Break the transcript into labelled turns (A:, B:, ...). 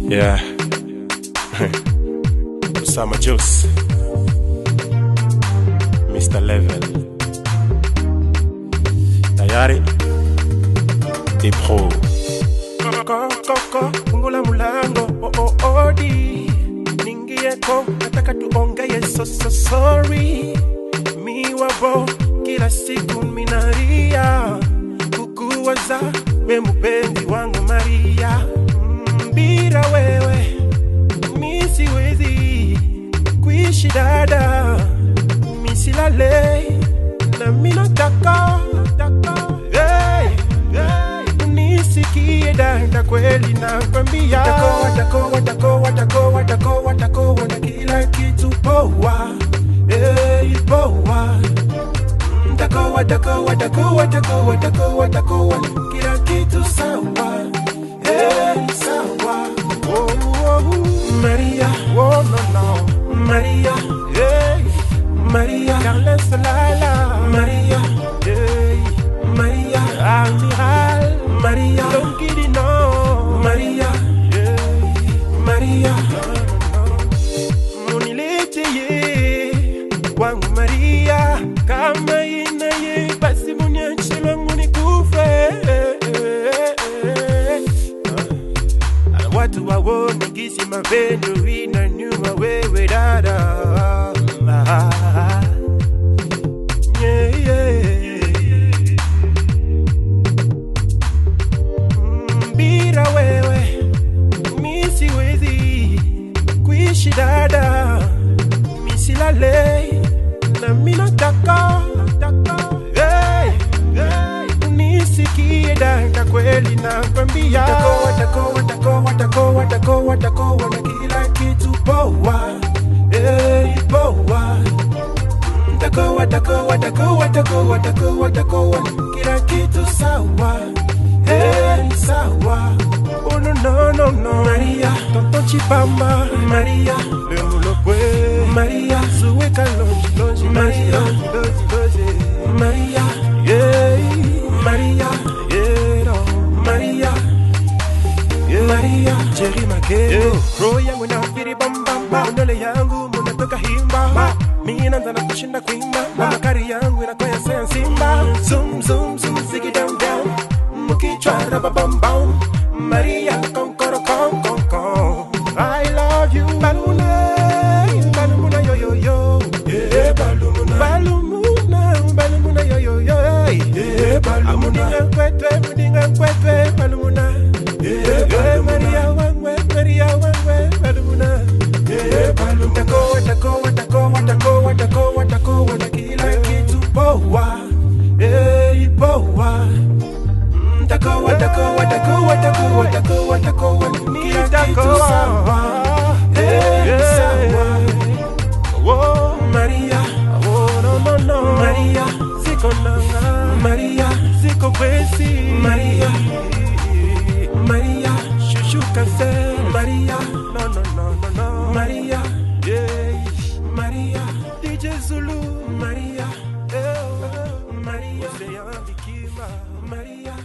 A: Yeah. Osama Juice. Mr. Level. Tayari. Ipro.
B: Koko, koko, fungula mulango oh, oh, odi ningieko nataka tuongeye so, so sorry miwabo kila siku minaria kukuwaza we mupenzi wangu maria Mm, bila wewe mi siwezi kuishi dada misilale na minataka taka, hey, hey, unisikie dada kweli nakwambia takoa takoa takoa takoa takoa takoa na kila kitu poa hey, poa takoa takoa takoa takoa takoa takoa kila kitu sawa hey, sawa oh, oh, Maria oh no no Maria hey Maria Carles Lala Maria hey Maria Amiral Maria Lonkidino Maria hey Maria munileteye wangu Maria kama inaye basi muniache langu nikufe Ah, watu waone gisi mapendo inanyuma wewe dada Ah, yeah, yeah. Mm, bila wewe mi siwezi kuishi dada misilale na minataka taka, hey, hey, unisikie dada kweli nakwambia takoa takoa takoa takoa takoa takoa na kila kitu poa hey, poa takoa takoa takoa takoa takoa takoa kila kitu sawa hey, sawa oh no no no no Maria tonto chipamba Maria lemulokwe Maria suwe kalonji lonji Maria dozi dozi Maria yeah Maria yeah no Maria yeah Maria Jerry Makeo roho yangu na firi bamba ndole yangu munatoka himba mimi naanza na kushinda kuimba na makari yangu inakoya sea simba zoom zoom zoom zigi down down mukichwa raba bam bam Maria konkoro kon kon kon I love you baluna balumuna yo yo yo yeah balumuna balumuna balumuna yo yo yo yeah balumuna kwetwe mudinga kwetwe balumuna yeah Maria wangwe Maria wangwe balumuna yeah balumuna takoa takoa takoa takoa takoa takoa na kila kitu poa eh poa takoa takoa takoa takoa takoa takoa kila kitu sawa eh sawa oh Maria oh no no no Maria ziko nanga Maria ziko kwesi Maria Maria shushu kase Maria no no no no no Maria yeah Maria DJ Zulu Maria eh, oh, Maria Ocean Bikima Maria